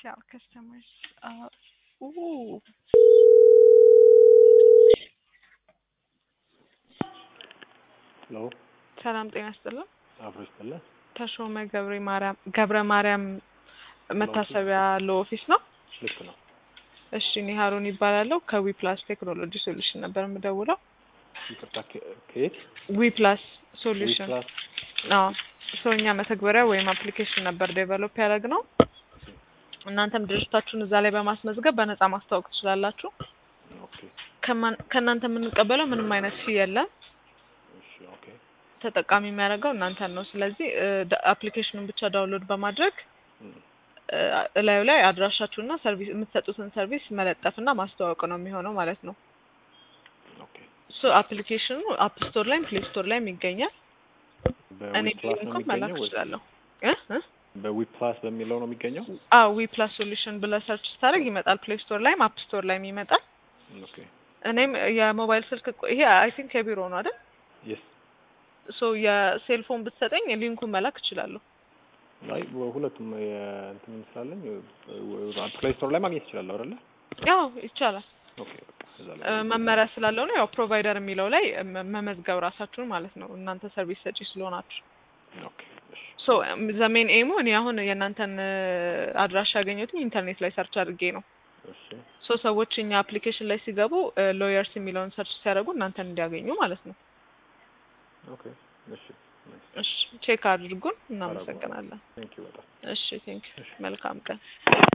our customers. Uh, ooh. ሄሎ ሰላም ጤና ይስጥልን። አብሮ ይስጥልን። ተሾመ ገብረ ማርያም ገብረ ማርያም መታሰቢያ ለኦፊስ ነው። ልክ ነው። እሺ እኔ ሀሩን ይባላለሁ ከዊ ፕላስ ቴክኖሎጂ ሶሉሽን ነበር የምደውለው። ይቅርታ ከ- ከየት? ዊ ፕላስ ሶሉሽን ዊፕላስ አዎ ሰው እኛ መተግበሪያ ወይም አፕሊኬሽን ነበር ዴቨሎፕ ያደረግ ነው። እናንተም ድርጅታችሁን እዛ ላይ በማስመዝገብ በነፃ ማስተዋወቅ ትችላላችሁ። ኦኬ ከማን- ከእናንተ የምንቀበለው ምንም አይነት ፊ የለም። እሺ ኦኬ ተጠቃሚ የሚያደርገው እናንተን ነው። ስለዚህ አፕሊኬሽኑን ብቻ ዳውንሎድ በማድረግ እም፣ እ፣ እላዩ ላይ አድራሻችሁና ሰርቪስ የምትሰጡትን ሰርቪስ መለጠፍና ማስተዋወቅ ነው የሚሆነው ማለት ነው። ኦኬ ሶ አፕሊኬሽኑ አፕ ስቶር ላይም ፕሌይ ስቶር ላይም ይገኛል። እኔ በዊፕላስ ነው እንኳን መላክ የሚገኘው ወይስ እችላለሁ። እ እ በዊፕላስ በሚለው ነው የሚገኘው? አዎ ዊ ፕላስ ሶሉሽን ብለህ ሰርች ስታደርግ ይመጣል። ፕሌይ ስቶር ላይም አፕ ስቶር ላይም ይመጣል። ኦኬ እኔም የሞባይል ስልክ ቁ- ይሄ አይ ቲንክ የቢሮ ነው አይደል? የስ ሶ የሴልፎን ብትሰጠኝ ሊንኩን መላክ እችላለሁ። አይ ሁለቱም እንትን ስላለኝ ፕሌይ ስቶር ላይ ማግኘት ይችላለሁ አይደለ? ያው ይቻላል። ኦኬ በቃ እዛ እ፣ ላይ መመሪያ ስላለው ነው ያው ፕሮቫይደር የሚለው ላይ መ- መመዝገብ ራሳችሁን ማለት ነው እናንተ ሰርቪስ ሰጪ ስለሆናችሁ። ኦኬ እሺ ሶ ዘሜን ኤሙ እኔ አሁን የእናንተን እ፣ አድራሻ ያገኘሁትኝ ኢንተርኔት ላይ ሰርች አድርጌ ነው። እሺ ሶ ሰዎች እኛ አፕሊኬሽን ላይ ሲገቡ ሎየርስ የሚለውን ሰርች ሲያደርጉ እናንተን እንዲያገኙ ማለት ነው። ኦኬ እሺ እሺ ቼክ አድርጉን። እናመሰግናለን። ቴንክ ዩ በጣም እሺ ቴንክ መልካም ቀን።